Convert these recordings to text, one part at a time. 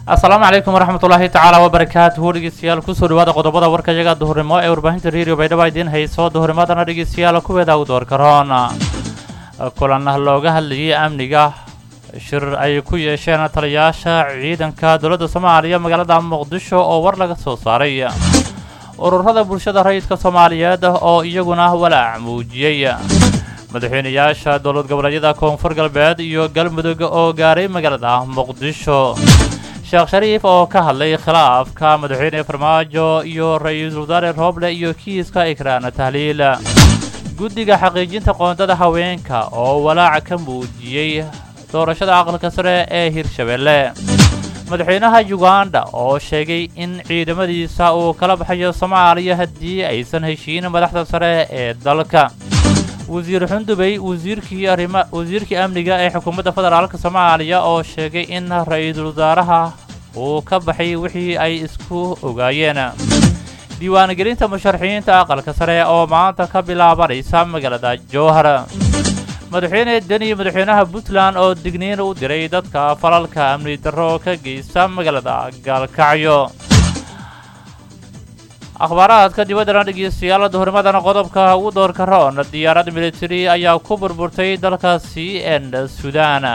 asalaamu calaykum waraxmatullaahi tacaala wabarakaatuhu dhegeystayaal kusoo dhawaada qodobada warkayaga duhurnimo ee warbaahinta redio baydhabo idiin hayso duhurnimadana dhegeystayaal kuweeda u door karoon kulan looga hadlayay amniga shir ay ku yeesheen taliyayaasha ciidanka dowladda soomaaliya magaalada muqdisho oo war laga soo saaray ururada bulshada rayidka soomaaliyeed oo iyaguna walaac muujiyey madaxweynayaasha dowlad goboleedyada koonfur galbeed iyo galmudug oo gaaray magaalada muqdisho sheekh shariif oo ka hadlay khilaafka madaxweyne farmaajo iyo ra-iisul wasaare rooble iyo kiiska ikraan tahliil guddiga xaqiijinta qoondada haweenka oo walaac ka muujiyey doorashada aqalka sare ee hirshabelle madaxweynaha uganda oo sheegay in ciidamadiisa uu kala baxayo soomaaliya haddii aysan heshiin madaxda sare ee dalka wasiir xundubey wasiirkii arrima wasiirkii amniga ee xukuumadda federaalka soomaaliya oo sheegay in ra-iisul wasaaraha uu ka baxay wixii ay isku ogaayeen diiwaangelinta musharaxiinta aqalka sare oo maanta ka bilaabanaysa magaalada jowhar madaxweyne deni madaxweynaha puntland oo digniin u diray dadka falalka amni darro ka geysta magaalada gaalkacyo akhbaaraadka dibaddana dhegeystayaal duhurnimadana qodobka ugu doorka roon diyaarad militari ayaa ku burburtay dalka c n sudan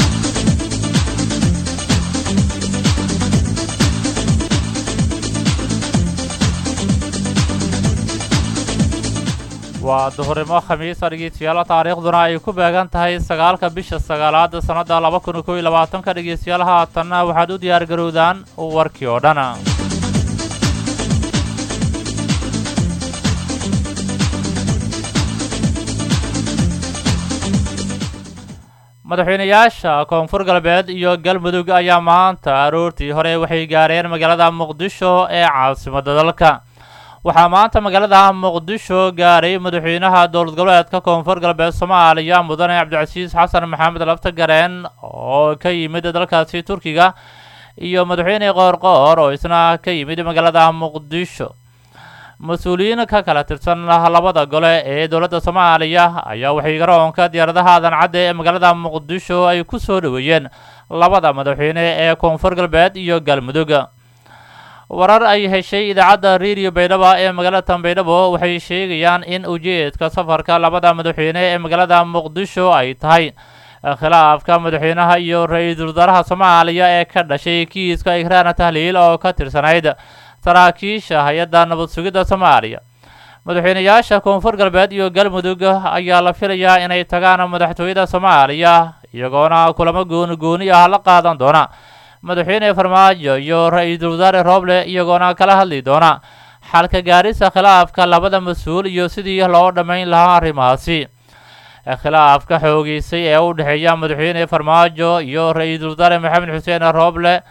waa duhurnimo khamiisa dhegeystayaal taariikhduna ay ku beegan tahay sagaalka bisha sagaalaad sannadda laba kun kow iyo labaatanka dhegeystayaal haatanna waxaad u diyaar garowdaan warkii oo dhan madaxweynayaasha koonfur galbeed iyo galmudug ayaa maanta aroortii hore waxay gaareen magaalada muqdisho ee caasimadda dalka waxaa maanta magaalada muqdisho gaaray madaxweynaha dowlad goboleedka koonfur galbeed soomaaliya mudane cabdicasiis xasan maxamed laftagareen oo ka yimid dalkaasi turkiga iyo madaxweyne qoorqoor oo isna ka yimid magaalada muqdisho mas-uuliyiin ka kala tirsan labada gole ee dowladda soomaaliya ayaa waxay garoonka diyaaradaha aadan cadde ee magaalada muqdisho ay ku soo dhoweeyeen labada madaxweyne ee koonfur galbeed iyo galmudug warar ay heshay idaacadda redio baydhabo ee magaalada tanbaydhabo waxay sheegayaan in ujeedka safarka labada madaxweyne ee magaalada muqdisho ay tahay khilaafka madaxweynaha iyo ra-iisul wasaaraha soomaaliya ee ka dhashay kiiska ikraan tahliil oo ka tirsanayd saraakiisha hay-adda nabad sugidda soomaaliya madaxweynayaasha koonfur galbeed iyo galmudug ayaa la filayaa inay tagaan madaxtooyada soomaaliya iyagoona kulamo gooni gooni ah la qaadan doona madaxweyne farmaajo iyo ra-iisul wasaare rooble iyagoona kala hadli doona xalka gaarisa khilaafka labada mas-uul iyo sidii loo dhammayn lahaa arrimahaasi khilaafka xoogeysay ee u dhexeeya madaxweyne farmaajo iyo ra-iisul wasaare maxamed xuseen rooble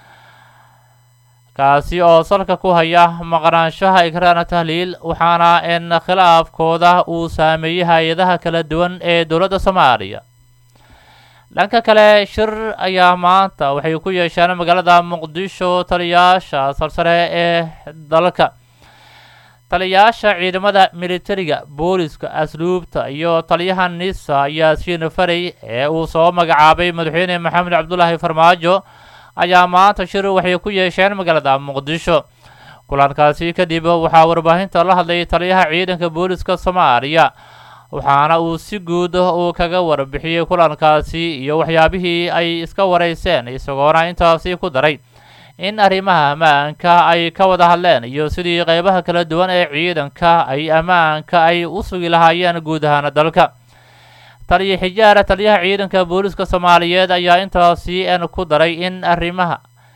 kaasi oo salka ku haya maqnaanshaha ikraan tahliil waxaana in khilaafkooda uu saameeyey hay-adaha kala duwan ee dowladda soomaaliya dhanka kale shir ayaa maanta waxay ku yeesheen magaalada muqdisho taliyayaasha sarsare ee dalka taliyayaasha ciidamada militariga booliska asluubta iyo taliyaha nisa yaasiin farey ee uu soo magacaabay madaxweyne maxamed cabdulaahi farmaajo ayaa maanta shir waxay ku yeesheen magaalada muqdisho kulankaasi kadib waxaa warbaahinta la hadlay taliyaha ciidanka booliska soomaaliya waxaana uu si guud uu kaga warbixiyey kulankaasi iyo waxyaabihii ay iska warayseen isagoona intaasi ku daray in arrimaha ammaanka ay ka wada hadleen iyo sidii qeybaha kala duwan ee ciidanka ay ammaanka ay u sugi lahaayeen guud ahaana dalka taliya xijaara taliyaha ciidanka booliska soomaaliyeed ayaa intaasi n ku daray in arrimaha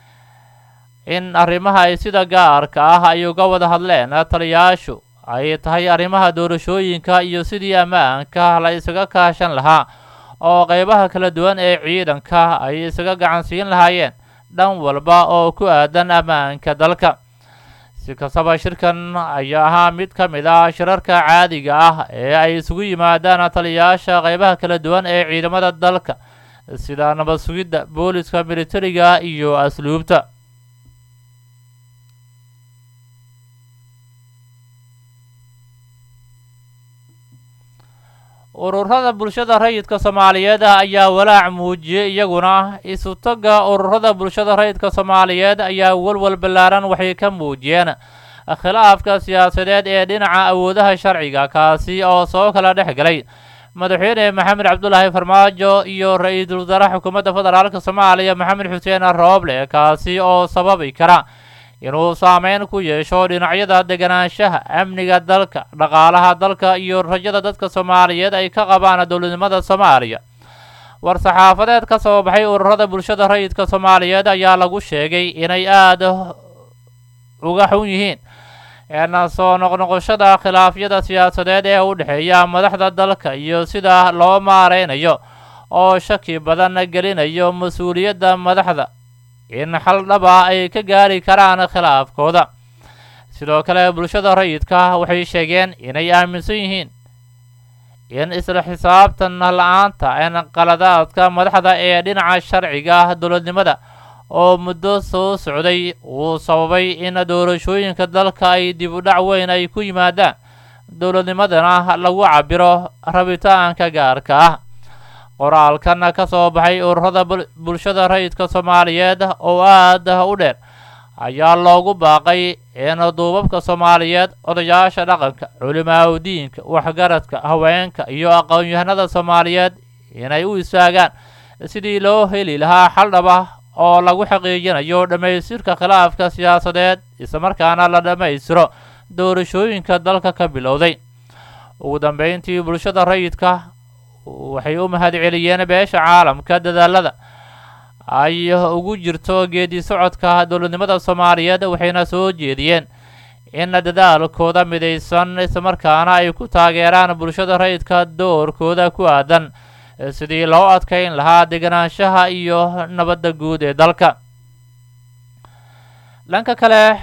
in arrimaha ay sida gaarka ah ay uga wada hadleen taliyayaashu ay tahay arrimaha doorashooyinka iyo sidii ammaanka la isaga kaashan lahaa oo qeybaha kala duwan ee ciidanka ay isaga gacansiin lahaayeen dhan walba oo ku aadan ammaanka dalka si kastaba shirkan ayaa ahaa mid ka mid ah shirarka caadiga ah ee ay isugu yimaadaan taliyayaasha qeybaha kala duwan ee ciidamada dalka sida nabad sugidda booliska militariga iyo asluubta ururada bulshada rayidka soomaaliyeed ayaa walaac muujiyey iyaguna isutaga ururada bulshada rayidka soomaaliyeed ayaa walwal ballaaran waxay ka muujiyeen khilaafka siyaasadeed ee dhinaca awoodaha sharciga kaasi oo soo kala dhex galay madaxweyne maxamed cabdulaahi farmaajo iyo ra-iisul wasaare xukuumadda federaalk soomaaliya maxamed xuseen rooble kaasi oo sababi kara inuu saameyn ku yeesho dhinacyada deganaanshaha amniga dalka dhaqaalaha dalka iyo rajada dadka soomaaliyeed ay ka qabaan dowladnimada soomaaliya war-saxaafadeed ka soo baxay ururada bulshada rayidka soomaaliyeed ayaa lagu sheegay inay aada uga xun yihiin eena soo noqnoqoshada khilaafyada siyaasadeed ee u dhexeeya madaxda dalka iyo sida loo maareynayo oo shaki badan gelinayo mas-uuliyadda madaxda in xal dhaba ay ka gaari karaan khilaafkooda sidoo kale bulshada rayidka waxay sheegeen inay aaminsan yihiin in isla xisaabtan la-aanta en qaladaadka madaxda ee dhinaca sharciga dowladnimada oo muddo soo socday uu sababay in doorashooyinka dalka ay dib u dhac weyn ay ku yimaadaan dowladnimadana lagu cabiro rabitaanka gaarka ah qoraalkan ka soo baxay ururada bulshada rayidka soomaaliyeed oo aada u dheer ayaa loogu baaqay in duubabka soomaaliyeed odayaasha dhaqanka culimaaudiinka waxgaradka haweenka iyo aqoon-yahanada soomaaliyeed inay u istaagaan sidii loo heli lahaa xal dhaba oo lagu xaqiijinayo dhammaystirka khilaafka siyaasadeed islamarkaana la dhammaystiro doorashooyinka dalka ka bilowday ugu dambeyntii bulshada rayidka waxay u mahad celiyeen beesha caalamka dadaalada ay ugu jirto geedi socodka dowladnimada soomaaliyeed waxayna soo jeediyeen in dadaalkooda midaysan islamarkaana ay ku taageeraan bulshada rayidka doorkooda ku aadan sidii loo adkayn lahaa deganaanshaha iyo nabadda guud ee dalka dhanka kale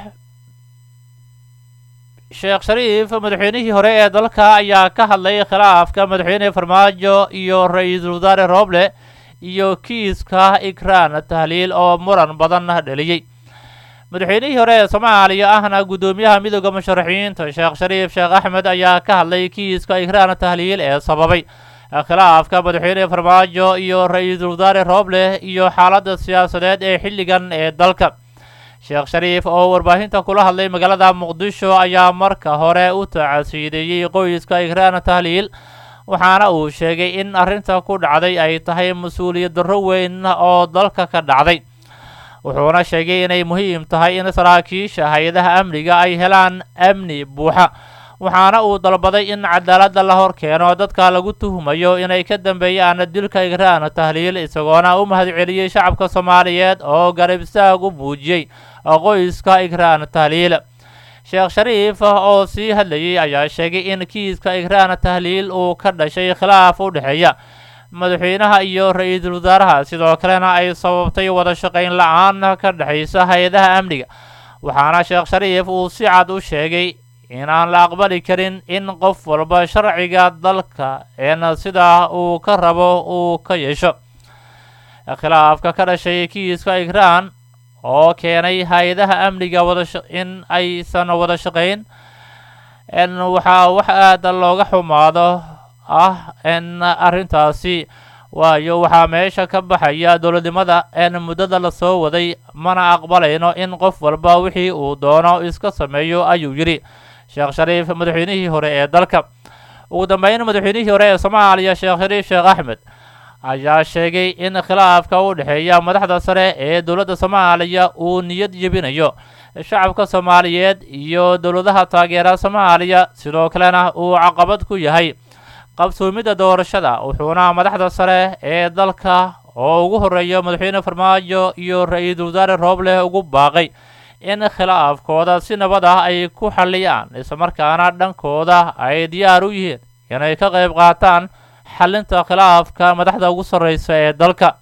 sheekh shariif madaxweynihii hore ee dalka ayaa ka hadlay khilaafka madaxweyne farmaajo iyo ra-iisul wasaare rooble iyo kiiska ikraan tahliil oo muran badan dheliyey madaxweynihii hore ee soomaaliya ahna guddoomiyaha midooda musharaxiinta sheekh shariif sheekh axmed ayaa ka hadlay kiiska ikraan tahliil ee sababay khilaafka madaxweyne farmaajo iyo ra-iisul wasaare rooble iyo xaaladda siyaasadeed ee xilligan ee dalka sheekh shariif oo warbaahinta kula hadlay magaalada muqdisho ayaa marka hore u tacasiideeyey qoyska ikraan tahliil waxaana uu sheegay in arrinta ku dhacday ay tahay mas-uuliyad darro weyn oo dalka ka dhacday wuxuuna sheegay inay muhiim tahay in saraakiisha hay-adaha amniga ay helaan amni buuxa waxaana uu dalbaday in cadaaladda la hor keeno dadka lagu tuhmayo inay ka dambeeyaan dilka ikraan tahliil isagoona u mahad celiyey shacabka soomaaliyeed oo garab istaag u muujiyey qoyska ikraan tahliil sheekh shariif oo sii hadlayay ayaa sheegay in kiiska ikraan tahliil uu ka dhashay khilaaf u dhexeeya madaxweynaha iyo ra-iisul wasaaraha sidoo kalena ay sababtay wada shaqayn la-aan ka dhexaysa hay-adaha amniga waxaana sheekh shariif uu si cad u sheegay inaan la aqbali karin in qof walba sharciga dalka een sidaa uu ka rabo uu ka yeesho khilaafka ka dhashay kiiska ikraan oo keenay hay-adaha amniga wadain aysan wada shaqayn n waxaa wax aada looga xumaado ah n arrintaasi waayo waxaa meesha ka baxaya dowladnimada een muddada lasoo waday mana aqbalayno in qof walba wixii uu doono iska sameeyo ayuu yidhi sheekh shariif madaxweynihii hore ee dalka ugu dambeyn madaxweynihii hore ee soomaaliya sheekh shariif sheekh axmed ayaa sheegay in khilaafka u dhexeeya madaxda sare ee dowladda soomaaliya uu niyad jebinayo shacabka soomaaliyeed iyo dowladaha taageera soomaaliya sidoo kalena uu caqabad ku yahay qabsoomidda doorashada wuxuuna madaxda sare ee dalka oo ugu horreeya madaxweyne farmaajo iyo ra-iisul wasaare rooble ugu baaqay in khilaafkooda si nabad ah ay ku xalliyaan islamarkaana dhankooda ay diyaar u yihiin inay ka qayb qaataan xallinta khilaafka madaxda ugu sarreysa ee dalka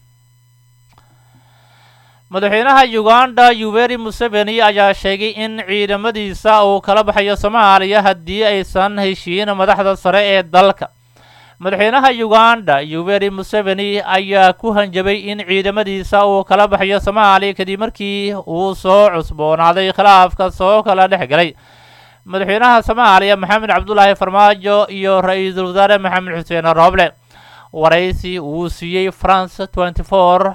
madaxweynaha uganda yuberi museveni ayaa sheegay in ciidamadiisa uu kala baxayo soomaaliya haddii aysan heshiin madaxda sare ee dalka madaxweynaha uganda yuberi museveni ayaa ku hanjabay in ciidamadiisa uu kala baxayo soomaaliya kadib markii uu soo cusboonaaday khilaafka soo kala dhex galay madaxweynaha soomaaliya maxamed cabdulaahi farmaajo iyo ra-iisul wasaare maxamed xuseen rooble waraysi uu siiyey france tenty four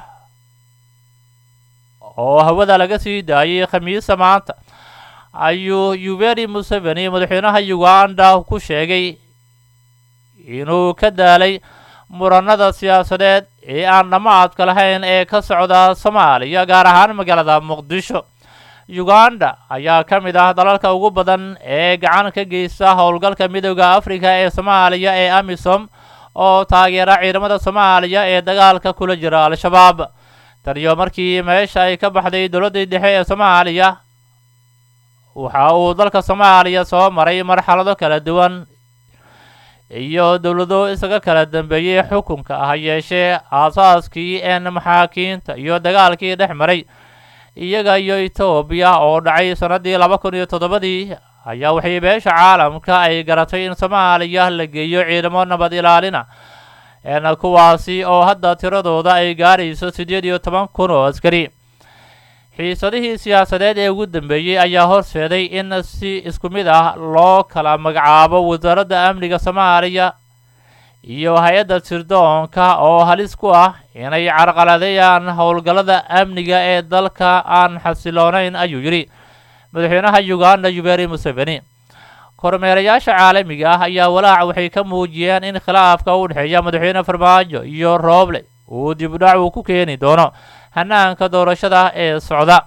oo hawada laga sii daayay khamiisa maanta ayuu yuberi museveni madaxweynaha uganda ku sheegay inuu ka daalay muranada siyaasadeed ee aan dhammaadka lahayn ee ka socda soomaaliya gaar ahaan magaalada muqdisho uganda ayaa ka mid ah dalalka ugu badan ee gacan ka geysta howlgalka midooda afrika ee soomaaliya ee amisom oo taageera ciidamada soomaaliya ee dagaalka kula jira al-shabaab taniyo markii meesha ay ka baxday dowladdii dhexe ee soomaaliya waxa uu dalka soomaaliya soo maray marxalado kala duwan iyo dowlado isaga kala dambeeyey xukunka ha yeeshee aasaaskii een maxaakiinta iyo dagaalkii dhex maray iyaga iyo etoobiya oo dhacay sannaddii laba kun iyo toddobadii ayaa waxay beesha caalamka ay garatay in soomaaliya la geeyo ciidamo nabad ilaalina een kuwaasi oo hadda tiradooda ay gaarayso siddeed iyo toban kun oo askari xiisadihii siyaasadeed ee ugu dambeeyey ayaa horseeday in si isku mid ah loo kala magacaabo wasaaradda amniga soomaaliya iyo hay-adda sirdoonka oo halis ku ah inay carqaladeeyaan howlgallada amniga ee dalka aan xasiloonayn ayuu yidhi madaxweynaha uganda yuberi museveni kormeerayaasha caalamiga ah ayaa walaac waxay ka muujiyeen in khilaafka u dhexeeya madaxweyne farmaajo iyo rooble uu dibudhac uu ku keeni doono hanaanka doorashada ee socda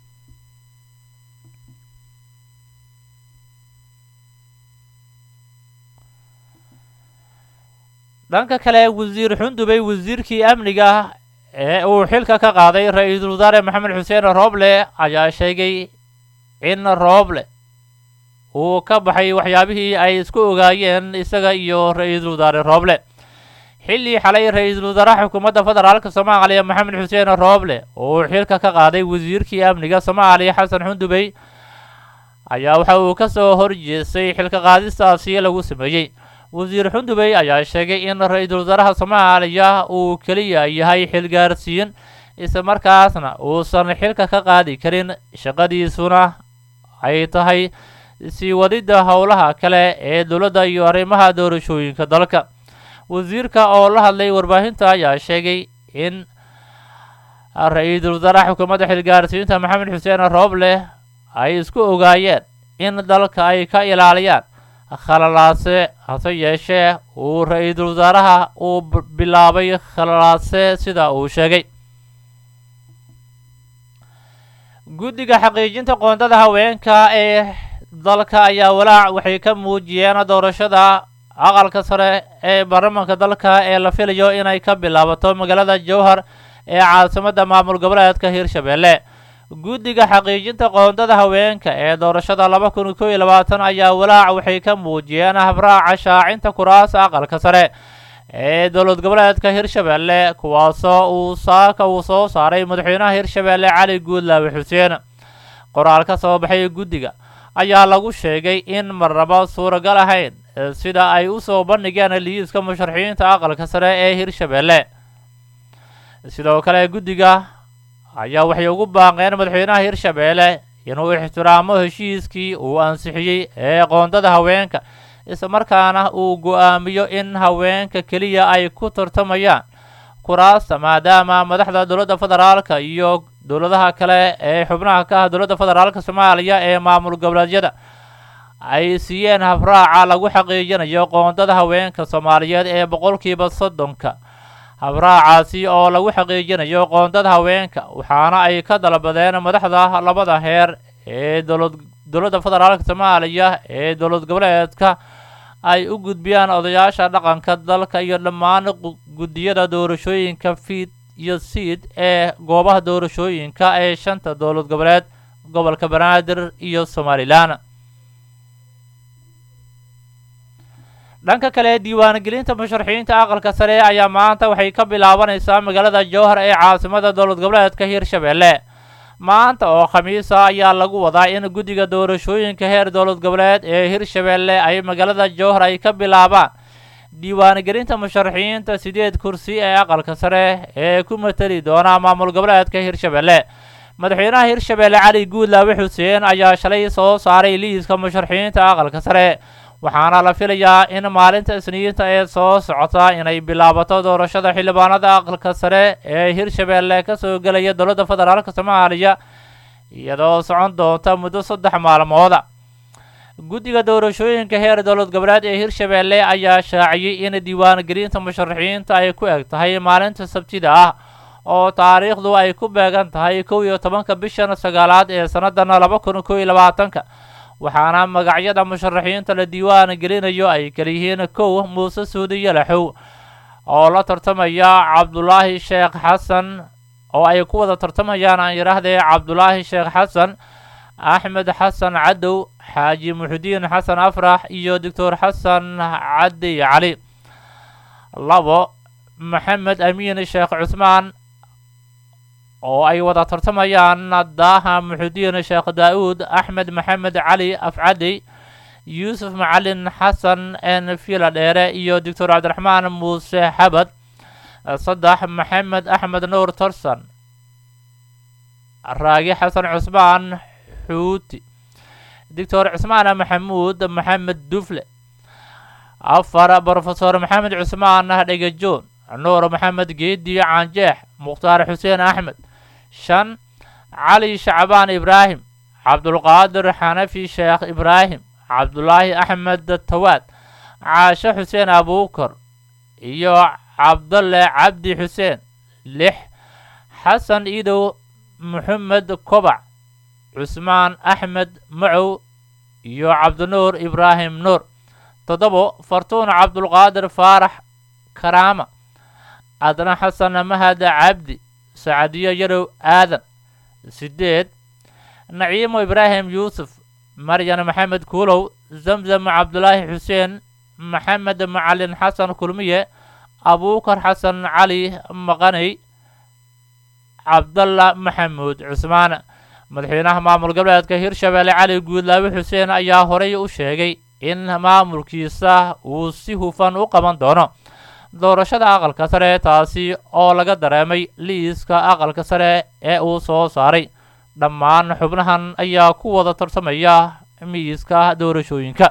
dhanka kale wasiir xundubey wasiirkii amniga ee uu xilka ka qaaday ra-iisul wasaare maxamed xuseen rooble ayaa sheegay in rooble uu ka baxay waxyaabihii ay isku ogaayeen isaga iyo ra-iisul wasaare rooble xilli xalay ra-iisul wasaaraha xukuumadda federaalka soomaaliya maxamed xuseen rooble uu xilka ka qaaday wasiirkii amniga soomaaliya xasan xundubey ayaa waxa uu ka soo horjeestay xilka qaadistaasi lagu sameeyey wasiir xundubey ayaa sheegay in ra-iisul wasaaraha soomaaliya uu keliya yahay xilgaarsiin isla markaasna uusan xilka ka qaadi karin shaqadiisuna ay tahay sii wadidda howlaha kale ee dowladda iyo arrimaha doorashooyinka dalka wasiirka oo la hadlay warbaahinta ayaa sheegay in ra-iisul wasaaraha xukuumadda xilgaarsiinta maxamed xuseen rooble ay isku ogaayeen in dalka ay ka ilaaliyaan khalalaase hase yeeshee uu ra-iisul wasaaraha uu bilaabay khalalaase sida uu sheegay guddiga xaqiijinta qoondada haweenka ee dalka ayaa walaac waxay ka muujiyeen doorashada aqalka sare ee baarlamaanka dalka ee la filayo inay ka bilaabato magaalada jowhar ee caasimadda maamul goboleedka hirshabelle guddiga xaqiijinta qoondada haweenka ee doorashada laba kun kow iyo labaatan ayaa walaac waxay ka muujiyeen habraaca shaacinta kuraasa aqalka sare ee dowlad goboleedka hirshabelle kuwaasoo uu saaka uu soo saaray madaxweynaha hirshabelle cali guudlaawe xuseen qoraal ka soo baxay guddiga ayaa lagu sheegay in marnaba suuragal ahayn sida ay u soo bandhigeen liiska musharaxiinta aqalka sare ee hirshabelle sidoo kale guddiga ayaa waxay ugu baaqeen madaxweynaha hirshabelle inuu ixtiraamo heshiiskii uu ansixiyey ee qoondada haweenka islamarkaana uu go-aamiyo in haweenka keliya ay ku tartamayaan kuraasta maadaama madaxda dowladda federaalka iyo dowladaha kale ee xubnaha ka ah dowladda federaalka soomaaliya ee maamul goboleedyada ay siiyeen habraaca lagu xaqiijinayo qoondada haweenka soomaaliyeed ee boqolkiiba soddonka habraacaasi oo lagu xaqiijinayo qoondada haweenka waxaana ay ka dalbadeen madaxda labada heer ee dowlad dowladda federaalka soomaaliya ee dowlad goboleedka ay u gudbiyaan odayaasha dhaqanka dalka iyo dhammaan guddiyada doorashooyinka fiid iyo siid ee goobaha doorashooyinka ee shanta dowlad goboleed gobolka banaadir iyo somalilan dhanka kale diiwaangelinta musharaxiinta aqalka sare ayaa maanta waxay ka bilaabanaysaa magaalada jowhar ee caasimada dowlad goboleedka hirshabelle maanta oo khamiisa ayaa lagu wadaa in guddiga doorashooyinka heer dowlad goboleed ee hirshabelle ay magaalada jowhar ay ka bilaabaan diiwaangelinta musharaxiinta sideed kursi ee aqalka sare ee ku mateli doona maamul goboleedka hirshabelle madaxweynaha hirshabeelle cali guudlaawe xuseen ayaa shalay soo saaray liiska musharaxiinta aqalka sare waxaana la filayaa in maalinta isniinta ee soo socota inay bilaabato doorashada xildhibaanada aqalka sare ee hirshabeelle kasoo gelaya dowladda federaalk soomaaliya iyadoo socon doonta muddo saddex maalmooda guddiga doorashooyinka heer dowlad goboleed ee hirshabeelle ayaa shaaciyey in diiwaangelinta musharaxiinta ay ku eg tahay maalinta sabtida ah oo taariikhdu ay ku beegan tahay kow iyo tobanka bishan sagaalaad ee sannadan laba kun kow iyo labaatanka waxaana magacyada musharaxiinta la diiwaan gelinayo ay kaliyihiin kow muuse suudi yalaxow oo la tartamaya cabdulaahi sheekh xasan oo ay ku wada tartamayaan aan yidhaahdee cabdulaahi sheekh xasan axmed xasan cadow xaaji muxudiin xasan afrax iyo doctor xasan cadi cali labo maxamed amiin sheekh cusmaan oo ay wada tartamayaan daaha muxudiin sheekh daa-uud axmed maxamed cali afcadi yuusuf macalin xasan n fila dheere iyo doctor cabdiraxmaan muuse xabad saddex maxamed axmed nuur torson raagi xasan cusmaan xuuti doctor cusmaan maxamuud maxamed dufle afar brofesor maxamed cusmaan dhegajoon nuur maxamed geedi caanjeex mukhtaar xuseen axmed shan cali shacbaan ibraahim cabdulqaadir xanafi sheekh ibraahim cabdulaahi axmed tawaad caashe xuseen abuukar iyo cabdalle cabdi xuseen lix xasan iidow maxamed kobac cusmaan axmed macow iyo cabdinuur ibraahim nuur toddobo fartuun cabdulqaadir faarax karaama adna xasan mahad cabdi sacadiyo yarow aadan sideed naciimo ibraahim yuusuf maryan maxamed kuulow zamzam cabdulaahi xuseen maxamed macalin xasan kulmiye abuukar xasan cali maqaney cabdalla maxamuud cusmaan madaxweynaha maamul goboleedka hirshabeelle cali guudlaawe xuseen ayaa horey u sheegay in maamulkiisa uu si hufan u qaban doono doorashada aqalka sare taasi oo laga dareemay liiska aqalka sare ee uu soo saaray dhammaan xubnahan ayaa ku wada tartamaya miiska doorashooyinka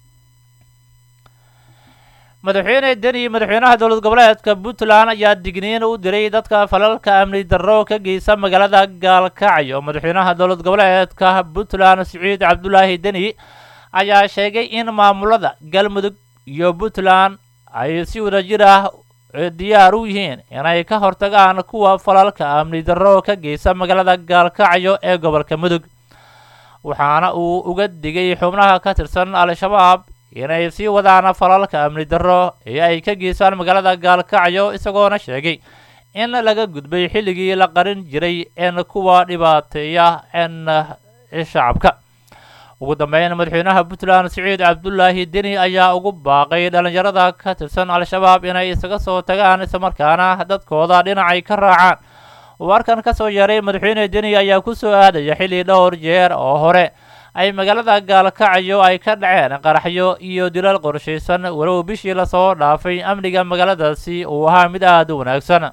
madaxweyne deni madaxweynaha dowlad goboleedka puntland ayaa digniin u diray dadka falalka amni darro ka geysa magaalada gaalkacyo madaxweynaha dowlad goboleedka puntland siciid cabdulaahi deni ayaa sheegay in maamulada galmudug iyo puntland ay si wadajir ah diyaar u yihiin inay ka hortagaan kuwa falalka amni darro ka geysa magaalada gaalkacyo ee gobolka mudug waxaana uu uga digay xubnaha ka tirsan al-shabaab inay sii wadaan falalka amni darro ee ay ka geysaan magaalada gaalkacyo isagoona sheegay in laga gudbay xilligii la qarin jiray en kuwa dhibaateeya en shacabka ugu dambeyn madaxweynaha puntland siciid cabdulaahi deni ayaa ugu baaqay dhalinyarada ka tirsan al-shabaab inay isaga soo tagaan islamarkaana dadkooda dhinacay ka raacaan warkan ka soo yeeray madaxweyne deni ayaa ku soo aadaya xilli dhowr jeer oo hore ay magaalada gaalkacyo ay ka dhaceen qaraxyo iyo dilal qorshaysan walow bishii lasoo dhaafay amniga magaaladaasi uu ahaa mid aada u wanaagsan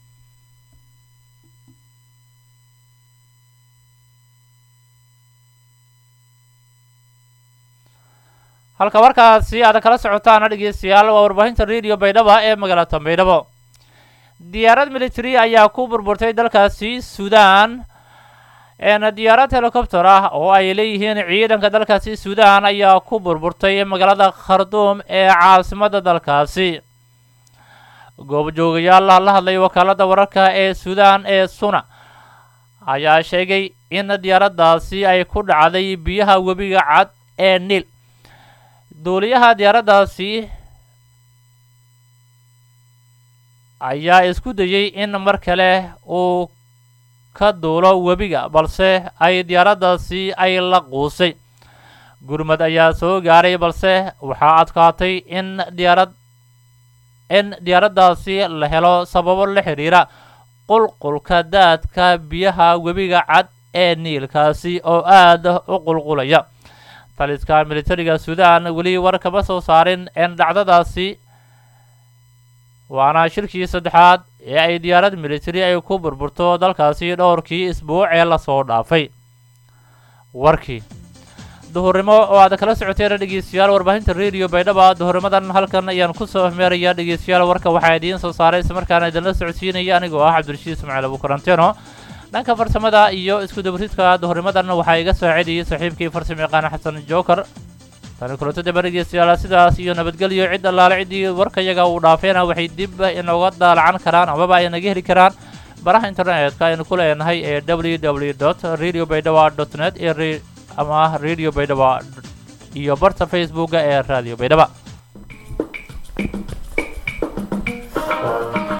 halka warkaasi aad kala socotaana dhegeystayaal waa warbaahinta radio baydhaba ee magaalada baydhabo diyaarad military ayaa ku burburtay dalkaasi suudaan diyaarad helicopter ah oo ay leeyihiin ciidanka dalkaasi suudaan ayaa ku burburtay magaalada kharduum ee caasimada dalkaasi goobjoogayaal la hadlay wakaalada wararka ee suudaan ee suna ayaa sheegay in diyaaraddaasi ay ku dhacday biyaha webiga cad ee niil duuliyaha diyaaraddaasi ayaa isku dayey in mar kale uu ka duulo webiga balse ay diyaaraddaasi ay la quusay gurmad ayaa soo gaaray balse waxaa adkaatay in diyaarad in diyaaraddaasi la helo sababo la xidhiira qulqulka daadka biyaha webiga cad ee niilkaasi oo aada u qulqulaya taliska militariga suudaan weli war kama soo saarin in dhacdadaasi waana shirkii saddexaad ee ay diyaarad militari ay ku burburto dalkaasi dhowrkii isbuuc ee lasoo dhaafay warkii duhurnimo oo aad kala socoteen dhegeystayaal warbaahinta radio baydhaba duhurnimadan halkan ayaan kusoo hmeerayaa dhegeystayaal warka waxaa idiin soo saaray islamarkaana idinla socodsiinaya anigoo ah cabdirashiid ismaaciil abukaranteno dhanka farsamada iyo isku dabridka duhurnimadan waxaa iga saacidayay saaxiibkii farsamo yaqaana xasan jookar tani kulanto daba dhegeystayaal sidaas iyo nabadgelyo cid allaale ciddii warkayaga uu dhaafeena waxay dib inooga daalacan karaan amaba ay naga heli karaan baraha internetka aynu ku leenahay ee w w dot radio baydhaba dot net ee ama radio baydhaba iyo barta facebooka ee radio baydhaba